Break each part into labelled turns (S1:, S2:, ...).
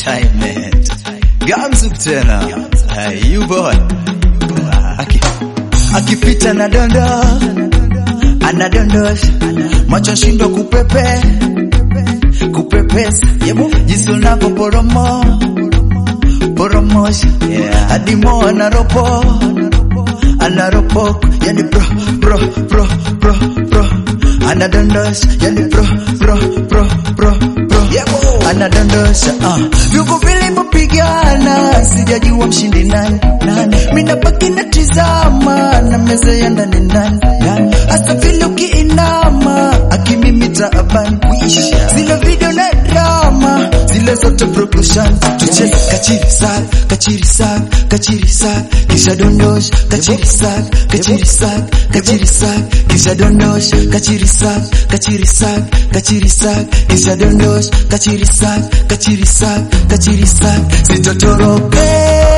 S1: entertainment. Gamzu tena. Hey, you boy. Aki, akipita na dondo anadondosha macho shindo kupepe kupepesa yebo jinsi unavyoporomo poromosha yeah. hadi mo anaropo anaropoko yani pro pro pro pro pro anadondosha yani pro pro pro pro pro yebo anadondosha uh. vyuko vilivyopigana sijajua mshindi nani nani minabaki natizama na meza ya ndani ndani ndani hasa vile ukiinama akimimita abani zile video na drama zile zote production tucheze kachiri sak kachiri sak kachiri sak kisha dondosha kachiri sak kachiri sak kachiri sak kisha dondosha kachiri sak kachiri sak kachiri sak kisha dondosha kachiri sak kachiri sak kachiri sak sitotoroke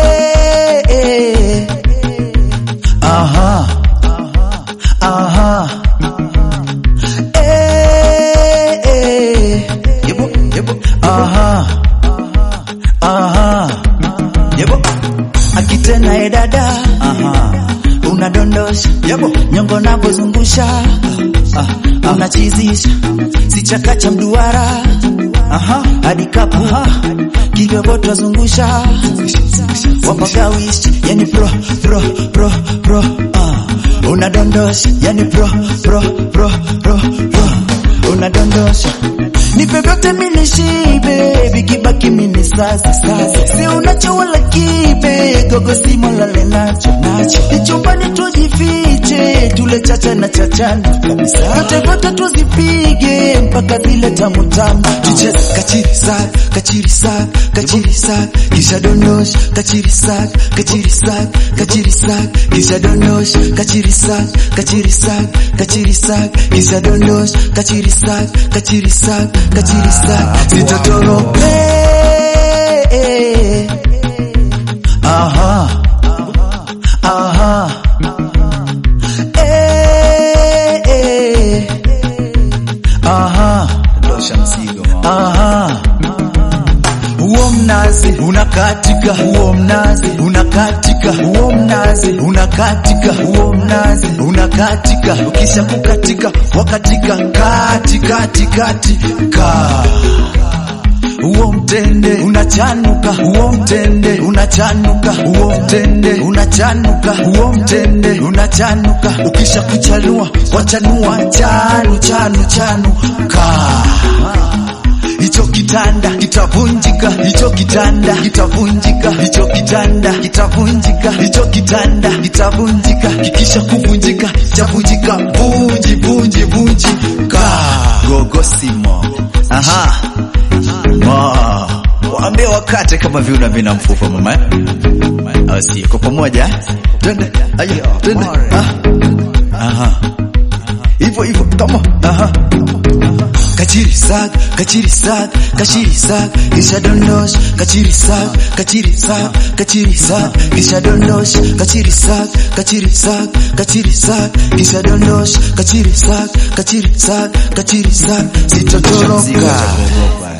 S1: aha aha eh eh yebo yebo aha aha yebo akitena e dada aha unadondosha yebo nyongo napozungusha ah, ah, unachizisha sichaka cha mduara aha hadi kapu kigogoto zungusha wapagawishi yani pro pro pro pro ah unadondosha yani pro pro pro pro pro unadondosha nipe vyote mini shibe vikibaki mini sasa sasa si unacho wala kibe gogo simo lale nacho nacho ichumbani tujifiche tule chacha na chachana kabisa yote vyote tuzipige mpaka zile tamu tamu tucheze kachiri sak kachiri sak kachiri sak kisha dondosha kachiri sak kachiri sak kachiri sak kisha dondosha kachiri sak kachiri sak kachiri sak kisha dondosha kachiri sak kachiri sak kachiri sak sitotoroke aha aha eh eh aha
S2: Dosha mzigo mama.
S1: aha huo mnazi unakatika, huo mnazi unakatika, huo mnazi unakatika, huo mnazi unakatika. Ukisha kukatika wakatika kati kati kati ka huo mtende unachanuka, huo mtende unachanuka, huo mtende unachanuka, huo mtende unachanuka. Ukisha kuchanua wachanua chanu chanu chanu ka hicho kitanda kitavunjika, hicho kitanda kitavunjika, hicho kitanda kitavunjika, hicho kitanda kitavunjika. Kikisha kuvunjika chavunjika, vunji vunji vunji ka gogo simo aha ma waambie wakate kama viuna vina mfupa mama eh? au si kwa pamoja eh? twende ayo twende ah aha hivyo hivyo kama aha kachiri sak kachiri sak kachiri sak kisha dondosh kachiri sak kachiri sak kachiri sak kisha dondosh kachiri sak kachiri sak kachiri sak kisha dondosh kachiri sak kachiri sak kachiri sak
S2: Dosha mzigo
S1: sitotoroka
S2: cha kuogopa.